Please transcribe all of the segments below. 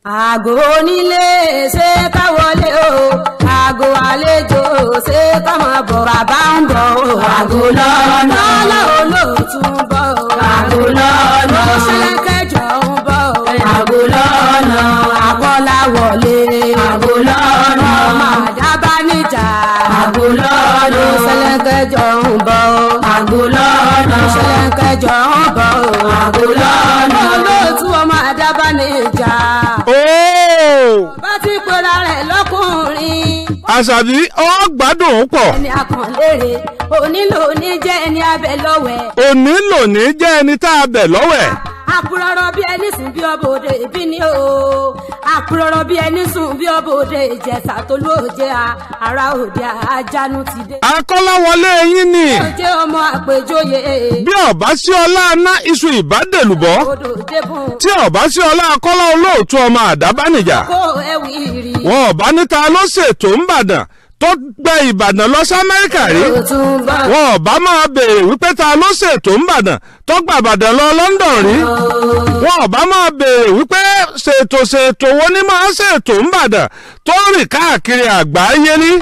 àgò onílé ṣé ká wọlé o àgò àlejò ṣé ká máa bọ̀ bàbá ń bọ̀ o àgò lọ́nà lọ́lá olóòtú ń bọ̀ o àgò lọ́nà ṣẹlẹ́kẹjọ ń bọ̀ o àgò lọ́nà àkọlà wọlé àgò lọ́nà màdábá níjà àgò lọ́nà ṣẹlẹ́kẹjọ ń bọ̀ o àgò lọ́nà ṣẹlẹ́kẹjọ ń bọ̀ o àgò lọ́nà olóòtú ọmọ àdábá níjà ooo bá ti pera rẹ̀ lọ́kùnrin. àṣàbí ọ gbádùn ún pọ̀ ẹni akànlére onílò ní jẹ́ ẹni abẹ lọ́wẹ̀. òní lòní jẹ́ ẹni tá a bẹ̀ lọ́wẹ̀ àpòrọ̀rọ̀ bí ẹni sùn bí ọbọ̀ òde ìbí ni o. àpòrọ̀rọ̀ bí ẹni sùn bí ọbọ̀ òde ìjẹsà tó lóòjẹ́ ara òde àjánu ti dé. akọ́láwọlé yín ni òjé ọmọ àpèjọyè bí ọba sí ọlá ná iṣu ìbádẹ́lùbọ́ odò débùn tí ọba sí ọlá akọ́lá olóòtú ọmọ àdábánijà kó ẹwì rí. wọn ọba níta ló ṣètò ńbàdàn tó gbẹ ìbàdàn lọ sí amẹ́ríkà rí òtún bá wọn ọba máa béèrè wípé ta ló ṣètò ńbàdàn tó gba ìbàdàn lọ london rí wọn ọba máa béèrè wípé ṣètò ṣètò wo ni máa ṣètò ńbàdàn tó rìn káàkiri àgbáyé rí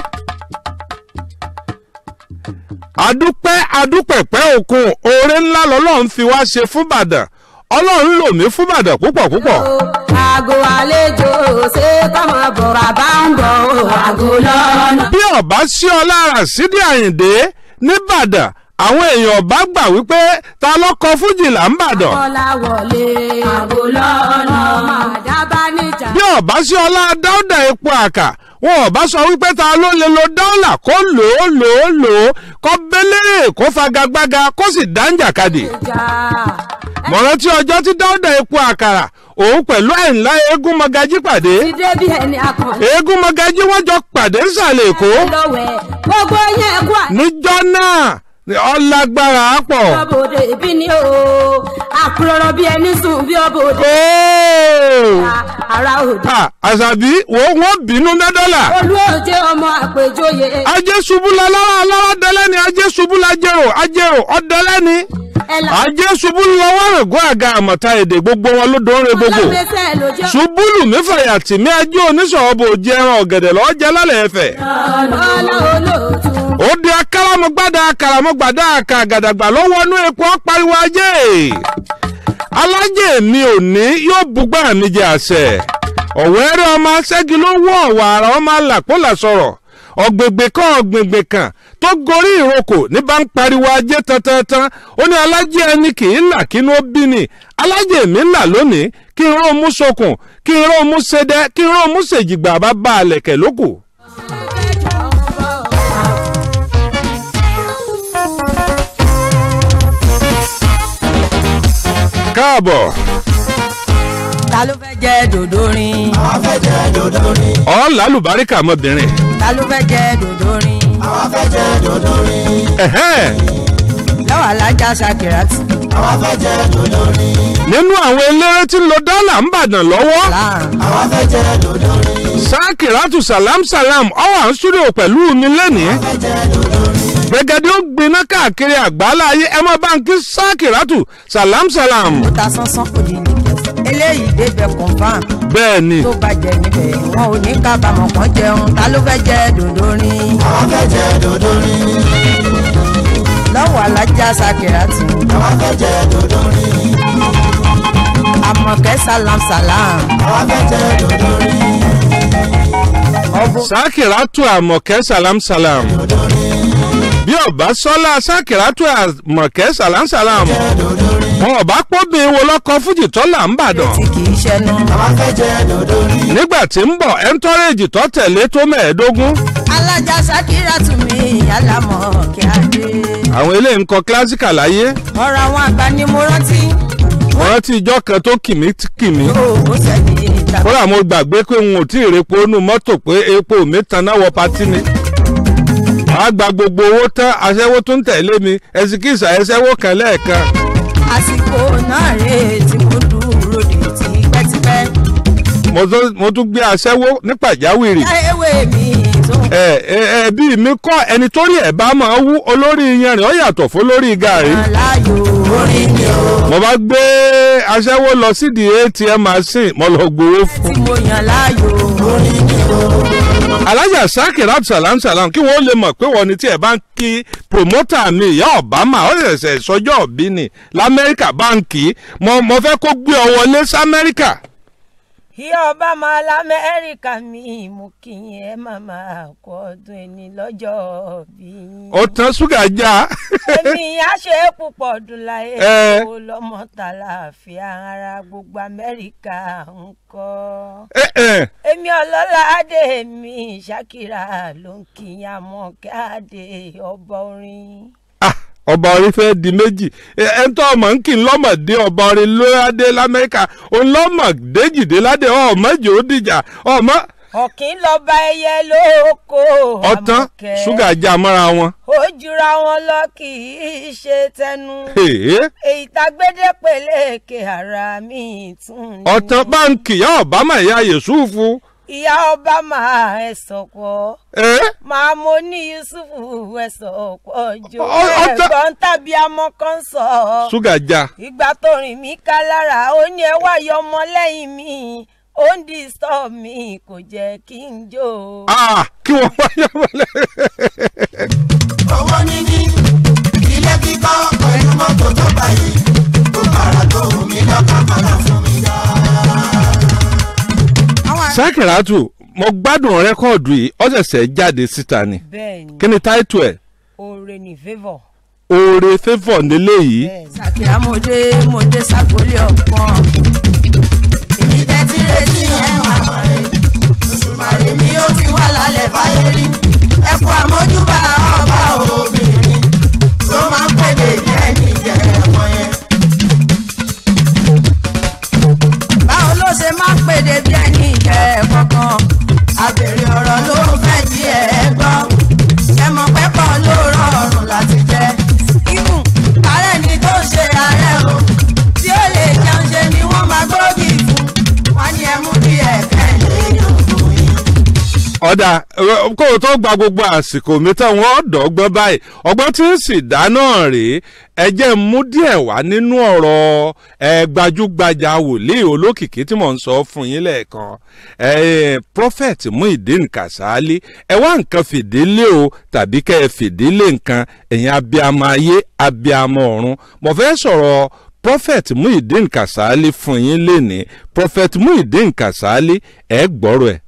adúpẹ́ adúpẹ̀pẹ́ òkun oore ńlá lọ́lọ́run fi wá ṣe fún ìbàdàn ọlọ́run lò mí fún ìbàdàn púpọ̀ púpọ̀ àgò àlejò ṣé ká máa bọ̀ bàbá ń bọ̀ o àgò lọ́nà. bí ọba sí ọ lára sídìí àyìndé nìbàdàn àwọn èèyàn ọba gbà wípé ta ló kọ fújì là ń bàdàn kọ́lá wọlé àgò lọ́nà màdábá níjà. bí ọba sí ọlá dáúdà epo àkà wọn ọba sọ wípé ta ló lè lo dáúlà kó lò ó lò ó lò ó kó bẹ́lẹ́ kó fagagbága kó sì dáńjàkadì ìjà mọ̀rántí ọjọ́ tí dáúdà epo àkàrà òun pẹ̀lú àìńlá eégún mọ́gájí pàdé ti dé bí ẹni akànlé eégún mọ́gájí wọ́n jọ pàdé nsàlẹ̀ èkó lọ́wẹ̀ gbogbo yẹn kú níjọ́ náà ọlágbára pọ̀. àbòdè ìbí ni o àkùrọ̀rọ̀ bí ẹni sùn bí ọbòdè Ooo! ara òde. Ah, àṣàbí wo wọ́n bínú mẹ́dọ́là. olú òjé ọmọ àpèjọyè ajé ṣubú la lára alára dẹ́lẹ́ni ajé ṣubú la jẹ́rò ajẹ́rò ọ̀dẹ́lẹ́ni. ẹ̀là ajé ṣubú lọ́wọ́ rẹ̀gọ́ àga àmọ̀ta èdè gbogbo wọn ló dóore gbogbo. ọlọ́mẹsẹ̀ ló jẹ́ ṣubú lù mí fàyà tì mí ajé oníṣòwò jẹ ẹran ọ̀gẹ̀dẹ̀ lọ́ọ́ jẹ lálẹ́ ẹ̀fẹ̀. ọlọ́ olóòtú. ó di akáràmọ́gbádá akáràmọ́gbádá àkàgàdàgbà ló wọnú epo pariwo ajé. alájẹ mi ò ní yóò bugbá mi jẹ àṣẹ. ọ̀wẹ́rẹ́ ọmọ aṣẹ́gi ló wọ́ ọ̀wà ara ọmọ alàpọ̀là sọ̀rọ̀ ọ̀gbègbè kan ọ̀gbègbè kan tó gorí ìrókò ní bá ń pariwo ajé tantantan ó ní alájẹ ẹni kì í là kínú ó bí ni alájẹ mi ń là lónìí kí n ró mú sokùn kí n ró mú sedẹ kí n ró mú sèjìgbà bá bá a lẹ̀kẹ̀ lókù. káàbọ̀ ta ló fẹ́ jẹ́ dòdò rin àwa fẹ́ jẹ dòdò rin ọ̀ lálùbáríkà ọmọbìnrin. ta ló fẹ́ jẹ́ dòdò rin àwa fẹ́ jẹ dòdò rin Ẹ̀hẹ́n. lọ́wọ́ alájà sakirat àwa fẹ́ jẹ dòdò rin nínú àwọn eléré tí ń lo dọ́là ń bàdàn lọ́wọ́ láàrin àwa fẹ́ jẹ dòdò rin sákìrátù salam salam ọwọ́ à ń súrò pẹ̀lú mi lẹ́nìí fẹ́ jẹ dòdò rin gbẹgẹdẹ ó gbiná káàkiri àgbáńlá ayé ẹ má bá ń kí sákìrátù salam salam ó ta sánsán kò ní ní kẹsì eléyìí débẹ̀ confam bẹ́ẹ̀ ni tó bàjẹ́ níbẹ̀ wọn ò ní kábàámọ̀ kan jẹun ta ló fẹ́ jẹ́ dòdò rin àwa fẹ́ jẹ dòdò rin lọ́wọ́ alájà sakirat àwa fẹ́ jẹ dòdò rin àmọ̀kẹ́ salam salam àwa fẹ́ jẹ dòdò rin ọ̀bùn sákìrátù àmọ̀kẹ́ salam salam bí ọba sọlá sákìrátù àmọ̀kẹ́ salam salam dòdò rin wọn ọba pọ́bìn wo lọ́kọ fújì tọ́là ń bàdàn tí kì í ṣẹnu àwa fẹ́ jẹ dòdò rin nígbà tí ń bọ̀ ẹńtọ́rẹ́jì tó tẹ̀lé tó mẹ́ẹ̀ẹ́dógún alájà sakirat mi alámọ̀ kí á dé àwọn eléyìí ń kọ kílásíkà láyé ọ̀rọ̀ àwọn àgbà ni mo rántí wọ́n rántí ìjọ kan tó kìmí kìmí ó ó sẹ́ni ìtàkùn. kódà mo gbàgbé pé n ò tí ì repo inú mọ́tò pé epo mi tanná wọ patí ni wàá gba gbogbo owó tán aṣẹ́wó tó ń tẹ̀lé mi ẹ̀sìkìsà ẹ̀ṣẹ́wó kan lẹ́ẹ̀kan àsìkò náà rèé tí mo dúró de tipẹ́tipẹ́. mo tún- mo tún gbé aṣẹ́wó ní pàjáwìrì ewé mi tó ń ẹ ẹ ẹ bí mi kọ́ ẹni tó rí ẹ̀ bá máa wú olórí yanrìn ó yàtọ̀ fún olórí gàrí. kàn láàyò orin ni o mo bá gbé aṣẹ́wó lọ sídìí atm machine mo lọ gbowó fún. tí mo yàn láàyò orin ni o. alájà sakir absalam salam kí wọ́n lè mọ̀ pé wọ́n ní tí ẹ̀ bá ń kí promoter mi ìyá obama ó ṣẹ̀ṣẹ̀ sọjọ́ òbí ni lamẹ́ríkà báǹkì mo mo fẹ́ kó gbé ọ wọlé sí amẹ́ríkà. ìyá ọba máa lamẹ́ríkà mi mú kí yín ẹ má máa kọ ọdún ẹni lọ́jọ́ bí yín. ó tán ṣúgà já. èmi á ṣe é púpọ̀ ọdún láyé Ẹ. kó lọ́mọ tàlàáfíà ara gbogbo amẹ́ríkà ń kọ́. ẹ ẹ èmi ọlọ́lá adé mi ṣàkírà ló ń kíyàn mọ́ káàdé ọba orin. ah ọba orin fẹ́ di méjì ẹ ẹ ń tọ́ ọmọ ń kí n lọ́mọdé ọba orin lóyádé lamẹ́ríkà òun lọ́mọdé jìdé ládé ọmọ jò ó dìjà ọmọ ọ̀kín lọ́ba ẹyẹ lóko ọtán Àmọ̀kẹ́. ṣúgà já mọ́ra wọn. ó jura wọn lọ kì í ṣe tẹnu. Èé. èyí tágbédé peléke ara mi tún ni. ọ̀tàn báńkì ìyá ọ̀bámà ìyá yẹ̀sùfù. ìyá ọba máa ẹ sọ̀kọ́ ẹ máa mo ní yusufu ẹ sọ̀kọ́ jò Ọ- ọ̀tá- ẹ̀gbọ́n tàbí amọ́ kan sọ. ṣúgà já. ìgbà tó rìn mí ká lára ó ní ẹ wá yọ ọmọ lẹ́yìn mi ó ń disturb mi kò jẹ́ kí n jó. Ah, kí wọ́n wáyé wọlé. owó níní ilé kíkọ́ pẹ̀lú mọ́tò tó báyìí tó bàrà tó wù mí lọ́kàn padà fún mi dá. àwọn sákìràtù mo gbádùn rẹ́kọ̀dù yìí ó ṣẹ̀ṣẹ̀ jáde síta ni bẹ́ẹ̀ ni kí ni táìtù ẹ̀ oore ní favour. oore favour nílé yìí bẹ́ẹ̀ ni. sàkíyà mo dé mo dé sàkólé ọ̀pọ̀n. èmi tẹ́tí retí ẹ̀ máa rẹ̀ òṣùmàrè mi ó ti wà lálẹ́ fáyé rí ẹ̀kọ́ àmójúbà ọba obìnrin tó máa ń pèdè jẹ́ níjẹ́ ẹ̀wọ̀n yẹn. báwo ló ṣe máa ń pèdè bí ẹni ìjẹ́ kankan àbèrè ọ̀rọ̀ ló fẹ́ jí ẹ gbọ́ ẹ mọ̀ pẹ́pọ̀ ló rọrùn láti jẹ́ ibùn ààrẹ ni tó ṣe ààrẹ o tí ó lè jẹun ṣe ni wọ́n máa gbógi fún wọn ni ẹ mú bí ẹ̀kẹ́ lè yọ̀gùn yìí. ọ̀dà ẹ, kó o tó gba gbogbo àsìkò mi tán wọ́n dọ̀gbọ́n báyìí ọgbọ́n tí ń sì dá náà rèé ẹ jẹ́ n mú díẹ̀ wá nínú ọ̀rọ̀ ẹ gbajúgbajà wòlíì olókìkí tí mò ń sọ fún yín lẹ́ẹ̀kan ẹ prophet muhyiddin kasali ẹ wá nǹkan fìdílé o tàbí kẹ́ ẹ fìdílé nǹkan ẹ̀yin abiyamọ ayé abiyamọ ọ̀run mo fẹ́ sọ̀rọ̀ prophet muhyiddin kasali fún yín lénìí prophet muhyiddin kasali ẹ gbọ́rọ̀ ẹ̀.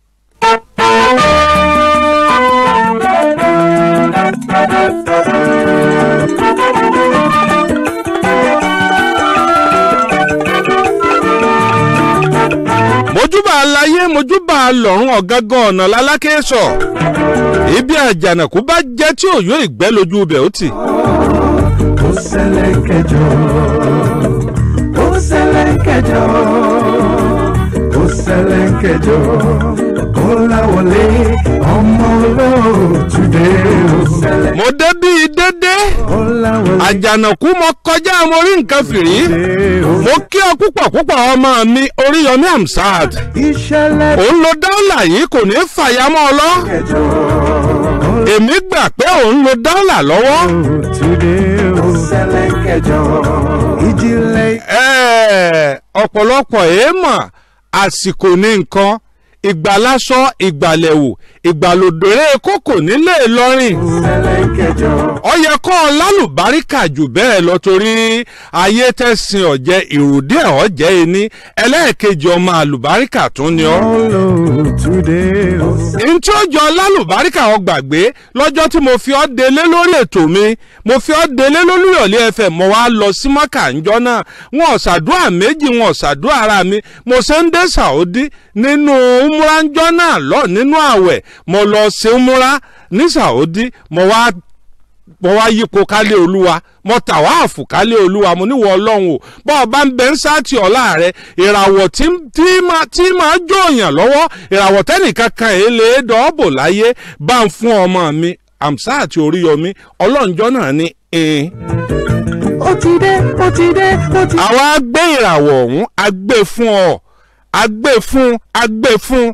mojúbà aláyé mojúbà lọ́rùn ọ̀gángan ọ̀nà lálákè sọ ibi àjànàkú bá jẹ́ tí òyò ìgbẹ́ lójú ibẹ̀ ó tì. ó ṣẹlẹ̀ kẹjọ ó ṣẹlẹ̀ kẹjọ ó ṣẹlẹ̀ kẹjọ kọ́láwọlé ọmọ olóòtúndé ó ṣẹlẹ̀ mo dé bíi dédé kọ́láwọlé àjànàkú mo kọjá mo rí nǹkan fìrí ó mo kí ọ púpọ̀ púpọ̀ ọmọ mi oríyọmí amsad ìṣẹ̀lẹ̀ òun lo dọ́là yìí kò ní fàyàmọ́ ọ lọ kẹjọ èmi gbà pé òun lo dọ́là lọ́wọ́. olóòtúndé ó ṣẹlẹ̀ kẹjọ ìjìnlẹ̀ Ẹ́ẹ̀, ọ̀pọ̀lọpọ̀ èèmọ̀ àsìkò ní nǹkan ìgbàlásọ ìgbàlẹ̀wò ìgbàlódéré kókò nílé Ìlọrin ṣẹlẹ̀ kẹjọ ó yẹ kọ́ ọ lálùbáríkà jù bẹ́ẹ̀ lọ torí ayé tẹ̀sìn ọ̀jẹ̀ ìrùdí ẹ̀ ọ̀jẹ̀ ẹni ẹlẹ́ẹ̀kejì ọmọ àlùbáríkà tún ni ọ́ olóòtúndé ó ṣẹlẹ̀ n tí ó jọ lálùbáríkà ọ gbàgbé lọ́jọ́ tí mo fi ọ́ délé lórí ètò mi mo fi ọ́ délé lólùyọ̀lé fm mo wá lọ sí mọ́kà ńjọ́ náà wọn ò ṣàdúrà méjì wọn ò ṣàdúrà ara mi mo ṣe ń dé sàódì nínú umra ńjọ́ náà lọ nínú àwẹ̀ mo lọ ṣe umra ní sàódì mo wá mo wá yípo kálé olúwa mo tàwáàfù kálé olúwa mo níwọ̀ ọlọ́run o bọ́ ọ bá ń bẹ ń sáàtì ọ̀la rẹ ìràwọ̀ tí tí máa tí máa jòyàn lọ́wọ́ ìràwọ̀ tẹ́nìkan kan èé lè dọ́ọ̀bò láyé bá ń fún ọmọ mi àmsá àti oríyọmí ọlọ́njọ́ náà ní ẹ̀ẹ́n. ó ti dé ó ti dé ó ti àwa gbé ìràwọ̀ ọ̀hún a gbé fún ọ a gbé fún a gbé fún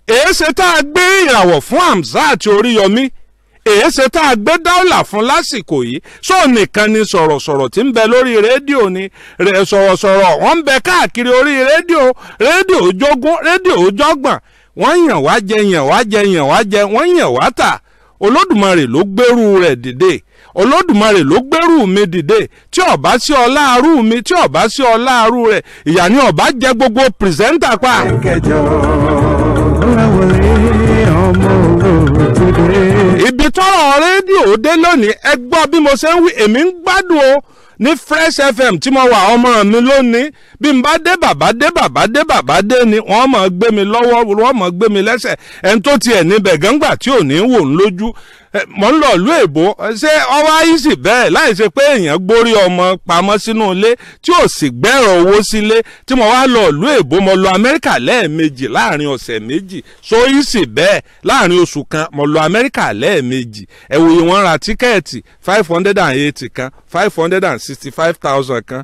èéṣe tá a gbé ìràwọ̀ fún Hamzat Oríyọmí èéṣe tá a gbé dáúlà fún lásìkò yìí sọ nìkan ni sọ̀rọ̀sọ̀rọ̀ tí ń bẹ lórí rédíò ni rẹ̀ sọ̀rọ̀sọ̀rọ̀ wọ́n ń bẹ káàkiri orí rédíò rédíò jogún rédíò jọgbọ̀n wọ́n yàn wá jẹ yàn wá jẹ yàn wá jẹ wọ́n yàn wá tà olódùmarè ló gbèrú rẹ̀ dìde olódùmarè ló gbèrú mi dìde tí ọba sí ọlá arú mi tí ọba sí ọlá arú rẹ̀ ìyá ni ọba jẹ gbogbo pìrìsẹ́ńtà pa. kẹjọ láwọlé ọmọ òtúndé. ibi tọ́rọ̀ rédíò dé lónìí ẹ gbọ́ bí mo ṣe ń wí èmi ń gbádùn o ní fresh fm tí mo wà ọmọ mi lónìí bí n bá dé bàbá dé bàbá dé bàbá dé ni wọ́n mọ̀ gbé mi lọ́wọ́ wọ́n mọ̀ gbé mi lẹ́sẹ̀ ẹni tó tiẹ̀ níbẹ̀ gángbà tí ò ní wò ń lójú Eh, mọ̀ ń lọ ìlú èbó ṣé ọwọ́ ayíṣì bẹ́ẹ̀ láì ṣe pé èèyàn gbórí ọmọ pamọ́ sínú ilé tí ò sì gbẹ́rọ̀ owó sílé tí mo wá lọ ìlú èbó mo lọ amẹ́ríkà lẹ́ẹ̀mejì láàrin ọ̀sẹ̀ méjì so ayíṣì bẹ́ẹ̀ láàrin oṣù kan mo lọ amẹ́ríkà lẹ́ẹ̀mejì ẹ̀wòye wọn ra tíkẹ́ẹ̀tì five hundred and eighty kan five hundred and sixty five thousand kan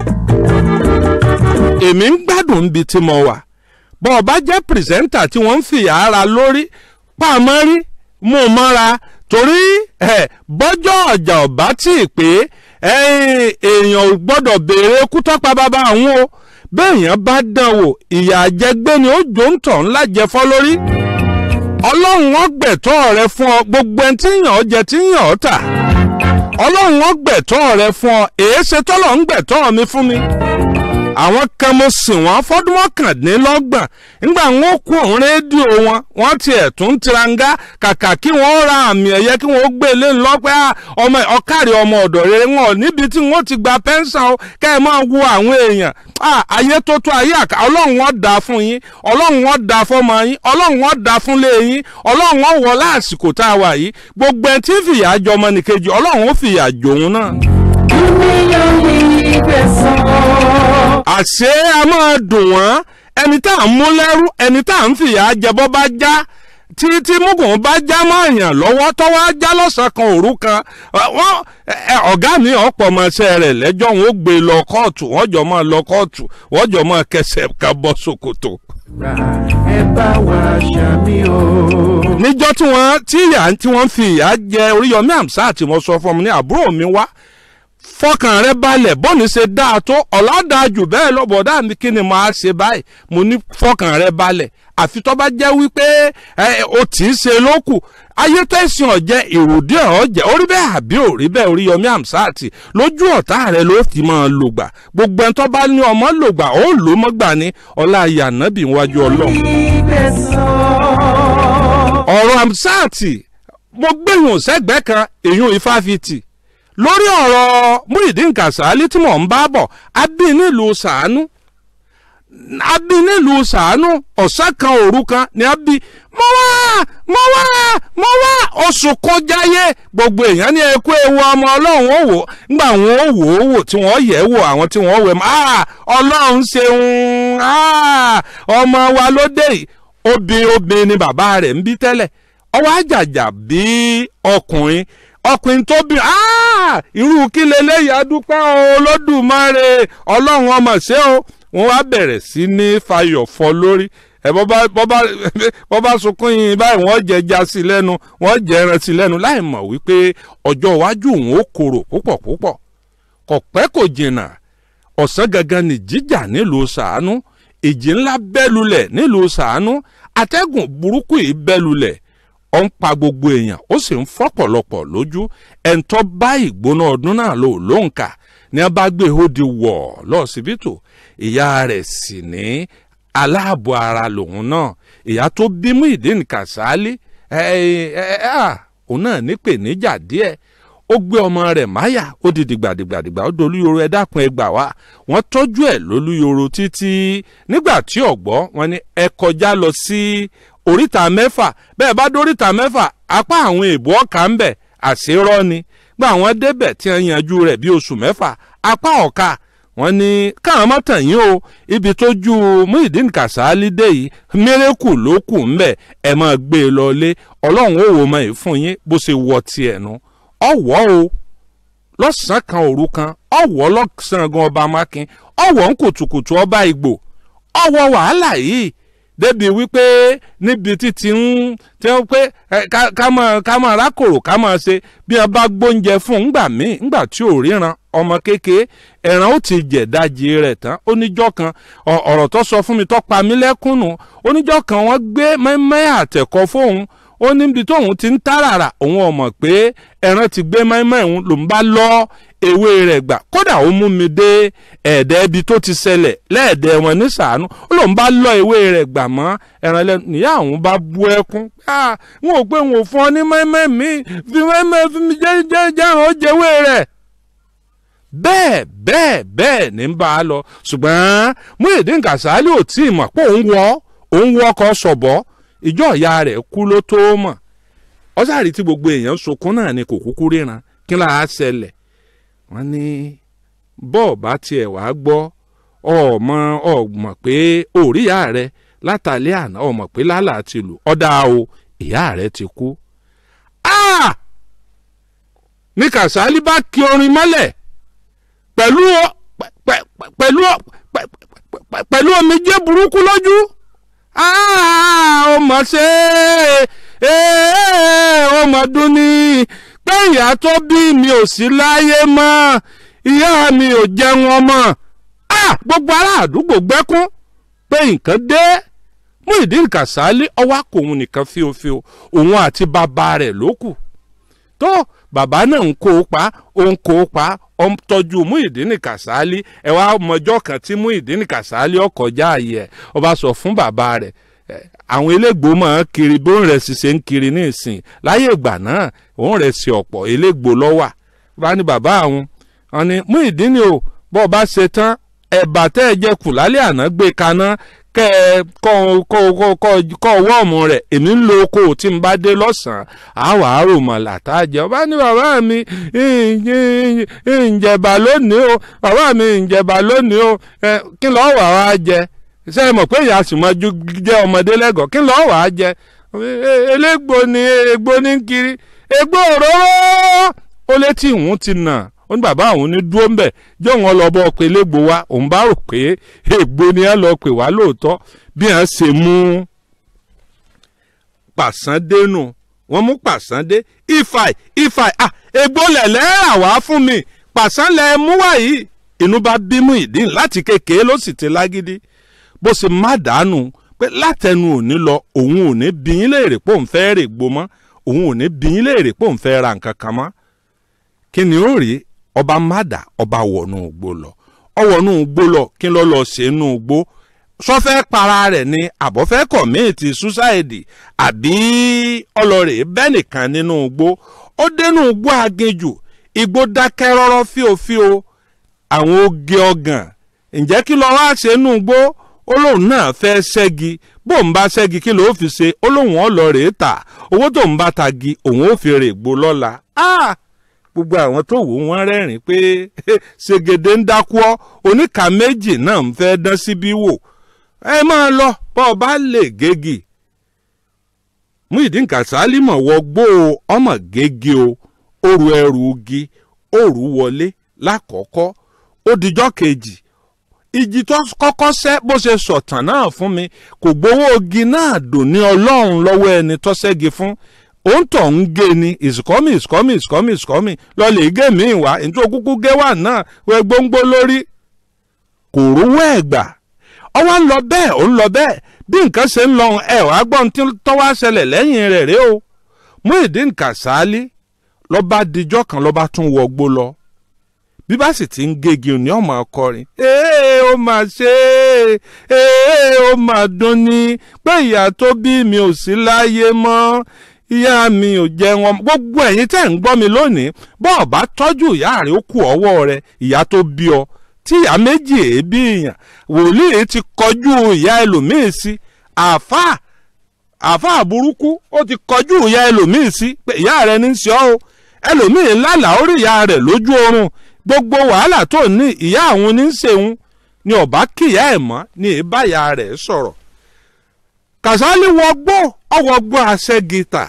èmi ń gbádùn níbi tí mo wà bọ́ ọ bá jẹ́ pìrìsẹ́ńtà tí wọ́n ń fìyà ara lórí pàmò rí mú un mọ́ra torí ẹ̀ bọ́jọ́ ọjà ọ̀bá tí ì pé ẹ̀yìn èèyàn ò gbọ́dọ̀ béèrè kú tọ́pa bàbá àwọn o béèyàn bá dán wò ìyà àjẹgbé ni ó jò ń tọ̀ ńlá jẹ fọ́ lórí ọlọ́run wọn gbẹ̀tọ́ rẹ fún ọ gbogbo ẹni tí yàn ọ́ jẹ tí yàn ọ́ tà ọlọ́run wọn gbẹ̀tọ́ rẹ fún ọ èéṣe tọ́lọ̀ ń gbẹ̀tọ́ mi fún mi àwọn kan mo sìn wọ́n fọ́dún mọ́kàndínlọ́gbọ̀n nígbà wọn ó kú òun rédíò wọn wọ́n tiẹ̀ tún tiranga kàkà kí wọ́n ra àmì ẹ̀yẹ kí wọ́n gbé lé lọ́pẹ́ ọmọ ọ̀kárí ọmọ ọ̀dọ̀ rere wọn níbi tí wọ́n ti gba pẹ́ńsàn o kẹ́ ẹ máa wo àwọn èèyàn Ah, ayé tó tó ayé àká ọlọ́run wọn dà fún yín ọlọ́run wọn dà fọmọ yín ọlọ́run wọn dà fún lé yín ọlọ́run wọn wọ lásìkò tá a wà yìí gbogbo ẹ tí ń fìyà jọ ọmọnìkejì ọlọ́run ó fìyà jòun náà. àṣé a máa dùn wọ́n ẹni tá à ń mú lẹ́rú ẹni tá à ń fìyà jẹ bọ́ bá já tí tí mugun bá já mọ́ èèyàn lọ́wọ́ tọ́wọ́ á já lọ́sàn-án kan òru kan wọ́n ọ̀gá mi ọ̀pọ̀ ọmọọṣẹ́ rẹ̀ lẹ́jọ́ wọn ó gbé lọ kóòtù wọ́n jọ máa lọ kóòtù wọ́n jọ máa kẹsẹ̀ ká bọ́ ṣòkòtò. ẹ bá wa ṣàmì o. níjọ́ tí wọ́n tí ìyá tí wọ́n fi ìyá jẹ Oríyọmí Hamzat tí mo sọ fún mi ní àbúrò mi wá fọkàn rẹ balẹ̀ bọ́ọ̀nì ṣe dáa tó ọ̀làdà jù bẹ́ẹ̀ lọ́bọ̀dá mi kí ni màá ṣe báyìí mo ní fọkàn rẹ balẹ̀ àfi tó bá jẹ́ wípé ẹ o tì í ṣe lókù ayé tẹ̀sán ọ̀jẹ̀ ìròdì ọ̀jẹ̀ orí bẹ́ẹ̀ àbí òrí bẹ́ẹ̀ Oríyọmí Hamzat lójú ọ̀tá rẹ ló ti máa lògbà gbogbo ẹni tó bá ní ọmọ lògbà ó lò mọ́gbà ní ọlá yànnábì wájú ọlọ́run. ọ̀rọ̀ Hamzat mo gbẹ̀yìn òsẹ́gbẹ́ kan èyún ifáfitì lórí ọ̀rọ̀ Muyideen Kasali tí mò ń bá bọ̀ abí nílùú sàánú abí nílùú sàánú ọ̀sán kan òru kan ni abí mo wá mo wá mo wá oṣù kọjáyé gbogbo èèyàn ní ẹkú ewu ọmọ ọlọ́run ó wò ńgbà wọn ó wò ó wò tí wọ́n yẹ̀ wò àwọn tí wọ́n wẹ̀ mọ́ ọlọ́run ṣeun ọmọ wa ló dé yìí obìnrin obìnrin ni bàbá rẹ̀ ń bí tẹ́lẹ̀ ọwọ́ àjàjà bí ọkùnrin ọkùnrin tó bí irú kí leléyìí adúpẹ́ olódùmarè ọlọ́run ọmọ ṣé o wọ́n wá bẹ̀rẹ̀ sí ní fayọ̀ fọ́ lórí ẹ bọ́ bá sunkún yín báyìí wọ́n jẹ ẹja sí lẹ́nu wọ́n jẹ ẹran sí lẹ́nu láì mọ̀ wípé ọjọ́ iwájú òun ó korò púpọ̀ púpọ̀ kò pẹ́ kò jìnnà ọ̀sán gangan ní jíjà nílùú sàánú ìjì ńlá bẹ́lulẹ̀ nílùú sàánú atẹ́gùn burúkú yìí bẹ́lulẹ̀ ó ń pa gbogbo èèyàn ó sì ń fọ́pọ̀lọpọ̀ lójú ẹ̀ńtọ́ bá ìgbóná ọdún náà lò lóǹkà ní a bá gbé hóde wọ̀ lọ́sibítù ìyá rẹ̀ sì ní aláàbọ̀ ara lòun náà ìyá tó bí Muyideen Kasali òun náà nípèníjà díẹ̀ ó gbé ọmọ rẹ̀ máyà ó di dìgbàdìgbàdìgbà ó dolúyoro ẹ dákun ẹ gbà wá wọ́n tọ́jú ẹ̀ lólúyoro títí nígbà tí ọ̀gbọ́ wọn ni ẹ kọjá lọ sí oríta mẹ́fà bẹ́ẹ̀ bá dóríta mẹ́fà apá àwọn èèbù ọ̀kà ń bẹ̀ àṣírọ́ ni gba àwọn débẹ̀ tí wọ́n yanjú rẹ̀ bí oṣù mẹ́fà apá ọ̀ka wọ́n ní káwọn mọ́tàn yín o ibi tó ju Muyideen Kasali dé yìí mírèkù ló kù ń bẹ̀ ẹ̀ máa gbé e lọ lé ọlọ́run ó wò mọ́ ẹ̀ fún yín bó ṣe wọ tiẹ̀ nu ọ̀wọ́ o lọ́sàn-án kan òru kan ọ̀wọ́ lọ́sàn-án gan ọba mákin ọ̀wọ́ ń kùtùkùtù ọba ìgbò ọ̀wọ́ wàhálà yìí débi wípé níbi títí ń tí wọ́n pé ẹ, ká- ká máa ká máa rákòrò ká máa ṣe bí wọ́n bá gbóúnjẹ fún un ńgbà míì ńgbà tí ò ríran ọmọ kékeré ẹ̀ràn ó ti jẹ̀dájì rẹ̀ tán oníjọ́ kan ọ- ọ̀rọ̀ tó sọ fún mi tó pa mí lẹ́kùnnù oníjọ́ kan wọ́n gbé mẹ́mẹ́ àtẹ̀kọ́ fóun ó níbi tóun ti ń táràrà òun ò mọ̀ pé ẹran ti gbé mẹ́mẹ́ òun ló ń bá lọ ewé rẹ̀ gbà kódà ó mú mi dé ẹ̀ẹ́dẹ́ ibi tó ti ṣẹlẹ̀ lẹ́ẹ̀dẹ́ wọn ní sàánú ó lóun bá lọ ewé rẹ̀ gbà mọ́ ẹran lẹ́nu níyà òun bá bú ẹkún Ah, wọn ò pé wọn ò fún ọ ní mẹ́mẹ́ mi fi mẹ́mẹ́ fi mi jẹ́ jẹ́ jẹ́ràn ó jẹ́wé rẹ̀ bẹ́ẹ̀ bẹ́ẹ̀ bẹ́ẹ̀ ní ń bá a lọ ṣùgbọ́n Muyideen Kasali ò tí ì mọ̀ pé òun wọ òun wọ ọkọ̀ sọ̀bọ̀ ìjọ ìyá rẹ̀ kú ló tó mọ̀ ọ̀sàrí tí gbogbo èèyàn sunkún náà ni kò kúkú ríran kí là á ṣẹlẹ̀ wọ́n ní bọ́ọ̀ bá tiẹ̀ wá gbọ́ ọmọ ọmọ pé òríyá rẹ̀ látàlẹ́ àná ọmọ pé lálà ti lù ọ̀dà o ìyá rẹ̀ ti kú. Ah! ní Kasali bá kí orin mọ́lẹ̀ pẹ̀lú ọ- pẹ- pẹ- pẹ- pẹ̀lú ọ- pẹ- pẹ- pẹ- pẹ̀lú omijé burúkú lójú ó mọ̀ ṣe é ó mọ̀ dún ní pé ìyá tó bí mi ò sí láyé mọ́ ìyá mi ò jẹun ọmọ Ah, gbogbo ará àdúgbò gbẹ́kún pé nǹkan dé Muyideen Kasali ọwọ́ àkòhun nìkan fíofío òun àti bàbá rẹ̀ ló kù tó bàbá náà ń kó o pa ó ń kó o pa ó ń tọ́jú Muyideen Kasali ẹ wá mọjọ́ kan tí Muyideen Kasali ọkọjá ààyè ẹ̀ ó bá sọ fún bàbá rẹ̀ ẹ, àwọn elégbò máa ń kiri bó ń rẹ̀ sì ṣe ń kiri ní ìsìn láyé ìgbà náà òun rẹ̀ sí ọ̀pọ̀ elégbò lọ́wà bá ní bàbá àwọn wọn ni Muyideen o bọ́ ọ bá ṣe tán ẹ̀bà tẹ́ ẹ jẹ kù lálẹ́ àná gbé kaná kẹ́ ẹ kọ́ kọ́ kọ́ kọ́ kọ́ wọ́ọ̀mù rẹ̀ èmi ń lo oko tí n bá dé lọ́sàn-án àwọ̀ àárò mọ̀lá tá a jẹ ọba ní bàbá mi ìjẹ̀bà lónìí o bàbá mi ìjẹ̀bà lónìí o ẹ, kí lọ́ọ́ wà wá jẹ ṣé ẹ mọ̀ pé ìyá sì mọ́ ju jẹ́ ọmọdé lẹ́gọ̀ọ́ kí lọ́ọ́ wà á jẹ E- elégbò ni egbò ní kiri egbò òróró ó létí ìhun ti nà ó ní bàbá àwọn ní dúró ń bẹ̀ jẹ́ òun lọ bọ́ pé elégbò wa òun bá rò pé ègbò ni ẹ lọ pè wá lóòótọ́ bí wọ́n ṣe mú pàṣándé nù wọ́n mú pàṣándé ifai ifai ah egbò lẹ̀lẹ́ rà wá fún mi pàṣánlẹ̀ mú wá yìí inú bá bí Muyideen láti kékeré ló sì ti lágídí bó ṣe má dànù pé látẹnu òní lọ òun ò ní bí yín léèrè pé òun fẹ́ rè gbó mọ́ òun ò ní bí yín léèrè pé òun fẹ́ ra nǹkan kan mọ́ kí ni ó rí ọba mádà ọba wọnú igbó lọ ọwọnú igbó lọ kí ló lọ ṣe inú igbó sọfẹ́ para rẹ̀ ni àbọ̀fẹ́ kọ̀míìtì ṣúṣáìdì àbí ọlọ́rẹ̀ bẹ́ẹ̀ nìkan nínú igbó ó dénú igbó aginjù igbó dákẹ́ rọ́rọ́ fíofío àwọn oge ọgàn ǹjẹ́ kí ló wá ṣe inú igbó ó lóun náà fẹ́ ṣẹ́gi bó ń bá ṣẹ́gi kí ló fi ṣe ó lóun ọlọ́rẹ̀ tà owó tó ń bá tagi òun ó fi rè gbó lọ́la. Ah! gbogbo àwọn tó wò wọ́n rẹ́rìn pé ṣègèdè ń dákú ọ́ oníkà méjì náà ń fẹ́ dán síbí wò ẹ máa lọ bọ́ ọ bá lè gégi Muyideen Kasali mọ̀ wọ gbó o ọmọ gégi o òru ẹrù igi òru wọlé lákọ̀ọ́kọ́ ó dijọ́ kejì ìjì tó kọ́kọ́ sẹ́ bó ṣe sọ̀tàn náà fún mi kò gbowó igi náà dùn ní ọlọ́run lọ́wọ́ ẹni tó ṣẹ́gi fún òun tọ̀ ń gé ni is coming is coming is coming is coming lọ́ọ̀lì gé mi wá nítorí kúkú gé wà náà wẹ́ gbóngbó lórí kò rówó ẹ̀ gbà ọwọ́ ń lọ bẹ́ẹ̀ ó ń lọ bẹ́ẹ̀ bí nǹkan ṣe ń lọ ẹ̀ wá gbọ́n tí tọ́wọ́ ṣẹlẹ̀ lẹ́yìn rẹ̀ rèé o Muyideen Kasali lọ́ba dijọ́ kan lọ́ba tún wọgbó lọ bí bá sì ti ń gégi ní ọmọ akọrin ee ó mà ṣe é ee ó mà dùn ní pé ìyá tó bí mi ò sí láyé mọ́ ìyá mi ò jẹun ọmọ gbogbo ẹ̀yin tẹ́ ń gbọ́ mi lónìí bọ́ọ̀ bá tọ́jú ìyá rẹ̀ ó kù ọwọ́ rẹ̀ ìyá tó bí ọ tí ìyá méjì èébì èèyàn wòlíì ti kọjú ìyá ẹlòmíì sí àáfàá àáfàá burúkú ó ti kọjú ìyá ẹlòmíì sí pé ìyá rẹ̀ ní í ṣe ọ́ o ẹlòmíì lálàá ó rí ìyá rẹ̀ lójú oorun gbogbo wàhálà tó ní ìyá àwọn ní í ṣeun ni ọba kíyà ẹ̀ mọ́ ni ìbáyà rẹ̀ sọ̀rọ̀ Kasali wọgbó ọwọgbó àṣẹ gìtà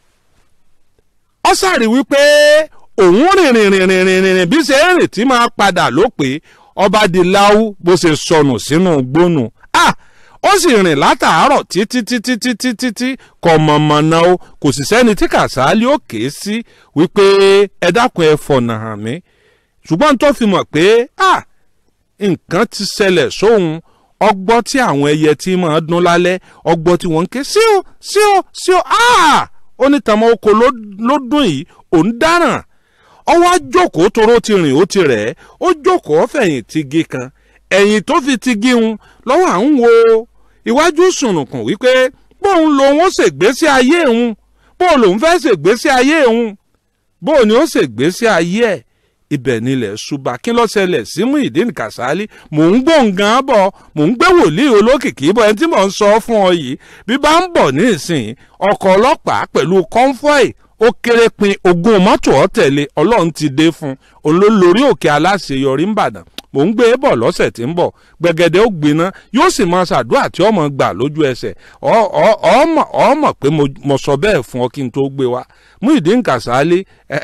ọ sàrí wípé òun rìnrìn rìnrìn rìnrìn bí ṣe ń rìn tí máa padà ló pé ọba di láwù bó ṣe sọnù sínú gbónú ah ó sì rìn látàárọ̀ títí títí títí títí kò mọ̀mọ̀nà o kò sì sẹ́ni tí kàsálí ó ké sí wípé ẹ dákun ẹ fọ̀nà hàn mí ṣùgbọ́n tó fi mọ̀ pé ah nǹkan ti ṣẹlẹ̀ sóhun ọgbọ́ tí àwọn ẹyẹ tí máa dún lálẹ́ ọgbọ́ tí wọ́n ń ké sí o sí o sí o ah ó ní tàmọ́ oko ló ló dún yìí òun dáràn ọwọ́ àjòkó toró ti rìn ó ti rẹ̀ ẹ́ ó jókòó fẹ̀yìn ti gé kan ẹ̀yìn tó fi ti gé un lọ́wọ́ à ń wo iwájú sùnùkùn wípé bóun lòun ó ṣègbésí ayé òun bóun lòun fẹ́ ṣègbésí ayé òun bóun ni ó ṣègbésí ayé ẹ̀ ibẹ̀ nílẹ̀ ṣùgbà kí ló ṣẹlẹ̀ sí Muyideen Kasali mò ń gbóǹgàn bọ̀ mò ń gbé wòlíì olókìkí bọ̀ ẹni tí mò ń sọ fún ọ yìí bí bá ń bọ̀ ní ìsìn ọkọ̀ ọlọ́pàá pẹ̀lú kọ́ńfọ́ì ó kéré pin ogún mọ́tò ọ̀tẹ̀lé ọlọ́run ti dé fún olólórí òkè aláṣeyọrí ńbàdàn mò ń gbé e bọ̀ lọ́sẹ̀ tí ń bọ̀ gbẹ̀gẹ̀dẹ̀ ó gbiná yóò sì máa ṣàdúrà tí ọmọ gbà lójú ẹsẹ̀ ọmọ ọmọ pé mo sọ bẹ́ẹ̀ fún ọ kí n tó gbé wa Muyideen Kasali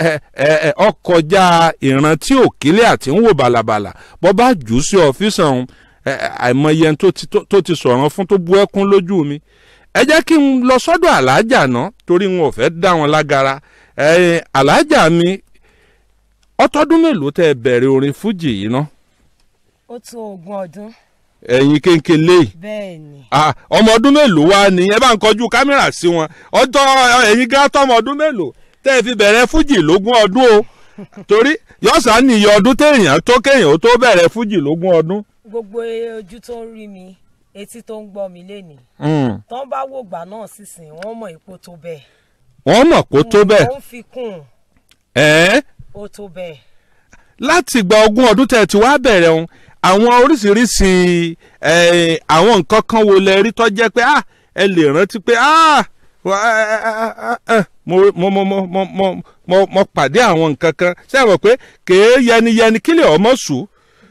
ọkọjá ìrántí òkílẹ̀ àti ń wò bàlàbàlà bọ́ bá jù ú sí ọ́fíìsì ọ̀hún àìmọye tó ti sọ̀rọ̀ fún tó bú ẹkún lójú mi ẹ jẹ́ kí n lọ sọ́dọ̀ alájà náà torí wọn ò fẹ́ dá wọn lágara alájà mi ọtọ́dún mélòó tẹ́ ẹ bẹ̀rẹ̀ orin fújì yìí ná. ó tó ogún ọdún. ẹ̀yin kéńkéle yìí bẹ́ẹ̀ ni. ọmọ ọdún mélòó wá ni ẹ bá ń kọjú kámẹ́rà sí wọn ọjọ́ ẹ̀yin gán tọmọ ọdún mélòó tẹ́ ẹ fi bẹ̀rẹ̀ fújì lógún ọdún o torí yọ̀sán nìyí ọdún téèyàn tó kéèyàn ó tó bẹ̀rẹ̀ fújì lógún ọdún. gbogbo ojú tó ń rí mi etí tó ń gbọ́ mi lénìí. tán bá wò gbà náà sísìn wọ́n mọ̀ ipò tó bẹ́ẹ̀. wọ́n mọ̀ kó tó bẹ́ẹ̀. ó ń fi kún un. ẹ̀ẹ́ ó tó bẹ́ẹ̀. láti gba ogún ọdún tẹ̀ tí wàá bẹ̀rẹ̀ òun àwọn oríṣiríṣi àwọn nǹkan kan wo lẹ rí tó jẹ́ pé ẹ lè rántí pé mo mo mo mo mo mo mo mo pàdé àwọn nǹkan kan ṣé ẹ mọ̀ pé kèé yẹniyẹni kílẹ̀ ọmọ sùn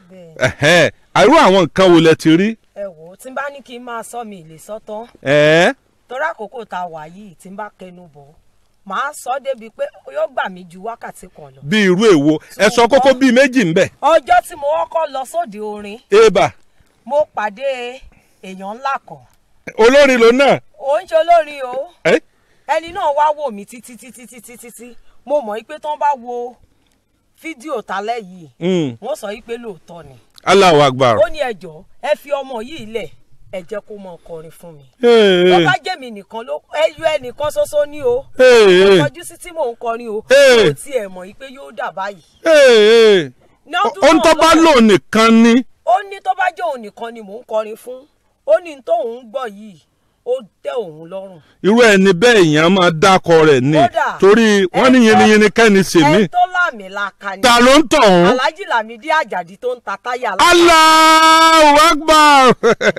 àrú àwọn nǹkan wo lẹ ti rí. ẹ wò ó tí n bá ní kí n máa sọ mi ìlè sọtán ẹ̀ẹ́ torí àkókò tá a wà yìí tí n bá kẹnu bọ̀ màá sọ débi pé yóò gbà mí ju wákàtí kan lọ. bí irú èwo ẹ sọ kókó bíi méjì ńbẹ. ọjọ́ tí mo kọ́kọ́ lọ sóde orin eba mo pàdé èèyàn ńlá kan olórin ló náà. ò ń ṣe olórin o ẹ ẹni náà wá wò mí títí títí títí títí mo mọ̀ pé tán bá wo fídíò tálẹ̀ yìí Mm. wọ́n sọ pé lóòótọ́ ni Allahu Akbar. ó ní ẹjọ́ ẹ fi ọmọ yìí lẹ̀ ẹ jẹ́ kó mọ kọrin fún mi Hey, tó hey, bá jẹ́ mi nìkan ló ẹyọ ẹnìkan ṣoṣo ní o hey, hey, kọjú sí tí mò ń kọrin o Hey. kò tiẹ̀ mọ̀ pé yóò dà báyìí. hey, hey. Ní ọdún ohun náà tó bá lọ́wọ́- lò nìkan ni. ó ní tó bá jẹ́ òun nìkan ni mò ń kọrin fún ó ní n tóun ń gbọ́ yìí ó tẹ́ òun lọ́rùn. irú ẹni bẹ́ẹ̀ èèyàn máa dákọ rẹ̀ ni Kódà, torí wọ́n ní ẹ tó- yiniyini kẹ́ni sèmi. ẹ tó láàmì làkà ni ta ló ń tọ̀ ọ́n. alhaji lamidi ajadi tó ń ta táyà lá- Allahu Akbar.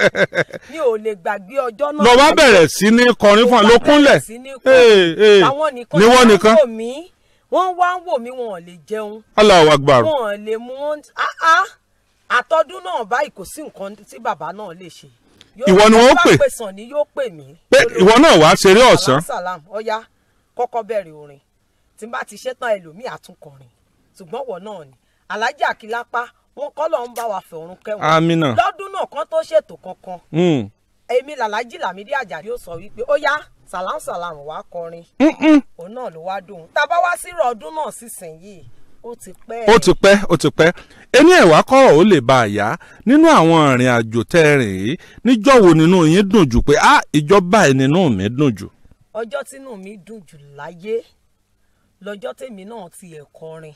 mi ò lè gbàgbé ọjọ́ náà. lọ bá bẹ̀rẹ̀ sí ní kọrin fún ọ ló kúnlẹ̀. sí ní Hey, hey. kún àwọn nìkan ni wọ́n ni nìkan. wò mí wọ́n wá ń wò mí wọn ò lè jẹun Allahu Akbar. wọn ò lè mú wọn ah ah àtọdún náà báyìí kò sí nǹkan tí bàbá náà lè ṣe. Yóò- Ìwọ ni wọ́n bá pè. pè sàn ni yóò pè mí. pé ìwọ náà wàá ṣeré ọ̀sán. salam ọ̀ya kọ́kọ́ bẹ̀rẹ̀ orin tí n bá ti ṣetán ẹlòmíì àtúnkọrin ṣùgbọ́n wọ̀ náà ni alhaji akilapa wọn kọ́ lọ́ọ́ ń bá wa fẹ̀rùn kẹwọn Amina. lọ́dún náà kan tó ṣètò kankan Mm. èmi làlájì làmídí àjàdí ó sọ wípé ó yá salam salam wá kọrin Mm-mm. òun náà ló wá dùn tá a bá wá sírò ọdún náà sísìnyìí ó ti pẹ́ ó ti pẹ́ ó ti pẹ́ ẹni ẹ̀wá kọ́rọ̀ ó lè bá a yá nínú àwọn ìrìn àjò tẹ́ ẹ rìn yìí níjọ́ wo nínú yín dùn jù pé ah ìjọba ẹ̀ nínú mi dùn jù. ọjọ́ tínú mi dùn jù láyé lọ́jọ́ tèmi náà ti ẹ̀ kọrin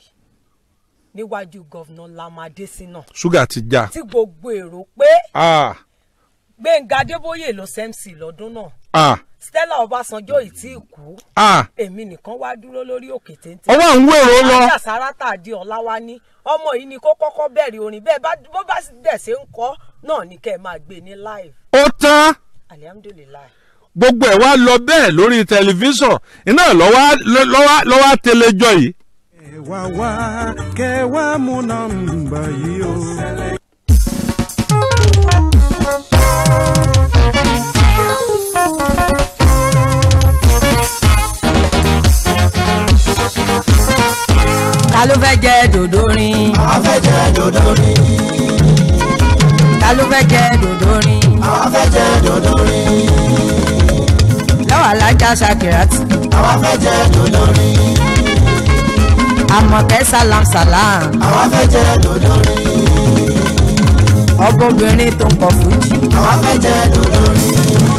níwájú gọ́vnà lamadésínà ṣúgà ti já. tí gbogbo èrò pé ah gbẹ̀ngà adébóyè ló sẹ́mc lọ́dún náà ah stella ọbásanjọ́ ì tí ì kú ah èmi nìkan wá dúró lórí òkè téńté ọwọ́ à ń wèrò lọ. ajá sárátà di ọ̀làwá ní ọmọ yìí ni kó kọ́kọ́ bẹ̀rẹ̀ orin bẹ́ẹ̀ bá bó bá sì dẹ̀ ṣe ń kọ́ náà ni kẹ́ ẹ máa gbé ní live ó tán alihamudulilayi gbogbo ẹ̀ wá lọ bẹ́ẹ̀ lórí tẹlifíṣàn iná lọ́wọ́ lọ́wọ́ lọ́wọ́ tẹlẹjọ́ yìí. wá wá kẹ wá mú nọ́mbà yìí o. ta ló fẹ́ jẹ dòdò rin afẹ́jẹ́ dòdò rí ta ló fẹ́ jẹ dòdò rin afẹ́jẹ́ fẹ́ jẹ dòdò rí lọ́wọ́ alájà ṣàkìràtì àwa fẹ́ jẹ dòdò rí àmọ̀kẹ́ salam salam àwa fẹ́ jẹ dòdò rí ọbọ̀bìnrin tó ń kọ fújì àwa fẹ́ jẹ dòdò rí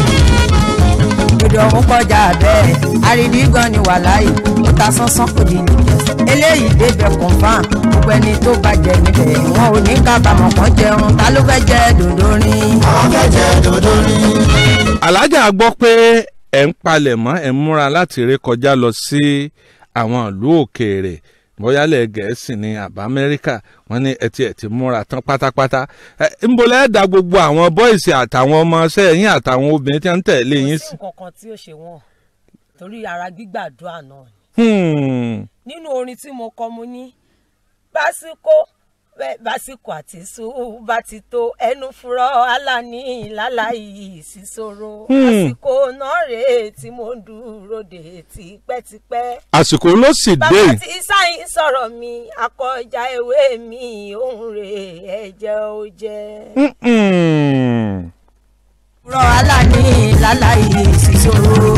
ìdò ọ̀hún kọjá bẹ́ẹ̀ àríbí gan ni wà láàyè ó ta sánsán kò ní nìjẹ́ eléyìí débẹ̀ confam gbogbo ẹni tó bàjẹ́ níbẹ̀ wọn ò ní kábàámọ̀ kan jẹun ta ló fẹ́ jẹ dòdò rin. àwa fẹ́ jẹ dòdò rí alájà gbọ́ pé ẹ̀ ń palẹ̀ mọ́ ẹ̀ ń múra láti ré kọjá lọ sí àwọn ìlú òkèèrè bóyálẹ̀ gẹ̀ẹ́sì ní àbá amẹ́ríkà wọ́n ní ẹtì ẹ̀tì múra tán pátápátá ẹ̀ ń bolẹ̀ ẹ̀ da gbogbo àwọn bọ́ìsì àtàwọn ọmọọṣẹ́ yín àtàwọn obìnrin tí wọ́n ń tẹ̀lé kò yín sí sí. nǹkan kan tí ó ṣe wọ́n torí ara gbígbàdúrà náà ni. Hmm. nínú orin tí mo kọ mo ní básíkò bẹ́- básíkò àti sùúrù bá ti tó ẹnu fúrọ aláàní láláì sísòro Hmm. àsìkò náà rèé tí mo ń dúró de tipẹ́tipẹ́. àsìkò ló sì dé bàbá yìí. tí sáyìn sọ̀rọ̀ mi akọjá ewé mi òun rèé ẹ̀jẹ̀ ó jẹ́. Mm-mm. rọ aláàní láláì sísòro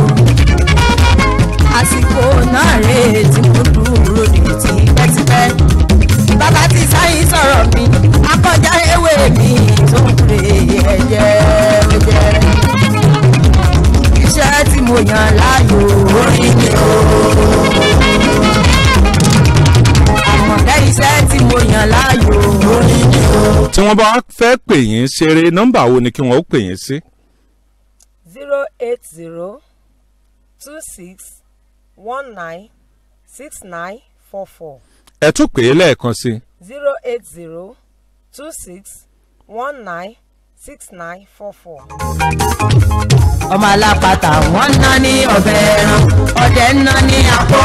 àsìkò náà rèé tí mo dúró de tipẹ́tipẹ́ bàbá tí sáyìn sọ̀rọ̀ mi akọjá ewé mi tó ń rè ẹ̀jẹ̀ ó jẹ́ iṣẹ́ tí mo yàn láàyò orin ni o àmọ̀dá iṣẹ́ tí mo yàn láàyò orin ni o. tí wọ́n bá fẹ́ pè yín ṣeré nọ́mbà wo ni kí wọ́n ó pè yín sí. zero eight zero two six one nine six nine four four ẹ tún pè é lẹ́ẹ̀kan sí i. zero eight zero two six one nine six nine four four. ọmọ alápatà wọn ná ní ọbẹ̀ ẹran ọdẹ ń ná ní àpò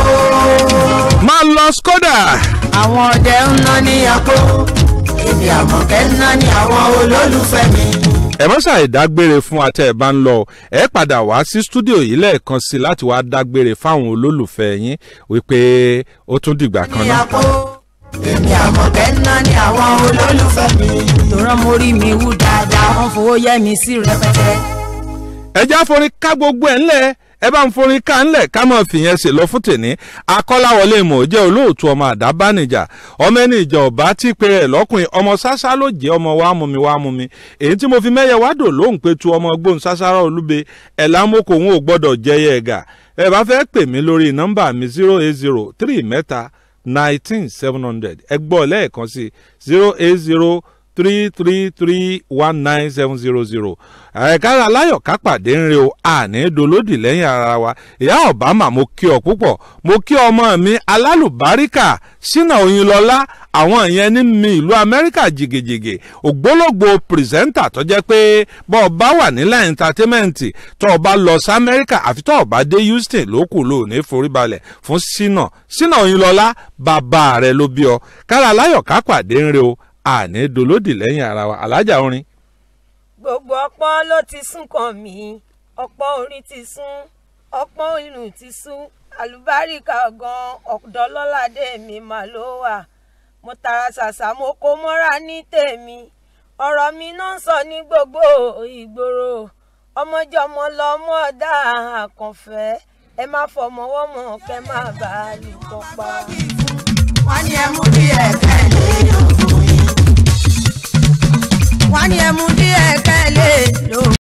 máa lọ skoda. àwọn ọdẹ ń ná ní àpò èmi àmọ̀kẹ́ ń ná ní àwọn olólùfẹ́ mi. ẹ má ṣàì dágbére fún wa tẹ́ ẹ bá ń lọ ẹ padà wá sí stúdíò yìí lẹ́ẹ̀kan sí i láti wá dágbére fáwọn olólùfẹ́ yín wípé ó tún dìgbà kan ní náà. àpò èmi àmọ̀kẹ́ ń ná ní àwọn olólùfẹ́ mi. tòrán mo rí mi wú dáadáa wọ́n fowó yẹ mi sí rẹpẹtẹ. ẹ já forin ká gbogbo ẹ̀ ńlẹ̀ ẹ bá ń forin ká ńlẹ̀ ká mọ̀ fìyẹn ṣe lọ fún tèní akọ́láwọlé mọ̀ jẹ́ olóòtú ọmọ àdábánijà ọmọ ẹni ìjà ọ̀bá tí pé ẹ̀ lọ́kùnrin ọmọ ṣáṣá ló jẹ́ ọmọ wa mú mi wá mú mi èyí tí mo fi mẹ́yẹ wá dò lóhùn pé tu ọmọ gbóhùn ṣáṣárá olúbe ẹ̀ lámókò òun ò gbọ́dọ̀ jẹyẹ ẹ̀gà ẹ bá fẹ́ pè mí lórí nọ́mbà mi zero eight zero three mẹ́ta nineteen seven hundred ẹ gbọ́ lẹ́ẹ̀kan sí zero eight zero three three three one nine seven zero zero ẹ̀ka aláyọ̀ ká pàdé ń re o àní dolódì lẹ́yìn ara wa ìyá obama mo kí ọ púpọ̀ mo kí ọmọ mi alálùbáríkà sínà oyinlọ́lá àwọn ìyẹn ní mi ìlú amẹ́ríkà jìgìjìgì ògbólógbò pírẹsẹ́ńtà tó jẹ́ pé bọ́ ọ bá wà nílẹ̀ ẹ̀ńtátẹ́mẹ́ǹtì tó o bá lọ sí amẹ́ríkà àfi tó o bá dé houston lókù ló ní foríbalẹ̀ fún sínà sínà oyinlọ́lá bàbá rẹ ló bí ọ kára aláyọ̀ ká pàdé ń re o àní dolódì lẹ́yìn ara wa alájà orin. gbogbo ọpọ́n ló ti sún kàn mí ọpọ́n orin ti sún ọpọ́n ìlú ti sún àlùbáríkà gan ọ̀dọ́ lọ́ládé mi mà ló wà mo tara ṣàṣà mo kó mọ́ra ní tèmi ọ̀rọ̀ mi náà ń sọ ní gbogbo ìgboro ọmọjọmọ lọmọ ọ̀dà àkànfẹ́ ẹ má fọmọwọ́mọ kẹ má bàa lù kọ́ pa. wọ́n ní ẹmu díẹ̀ kẹ́lẹ́ lóògùn yìí. wọ́n ní ẹmu díẹ̀ kẹ́lẹ́ lóògùn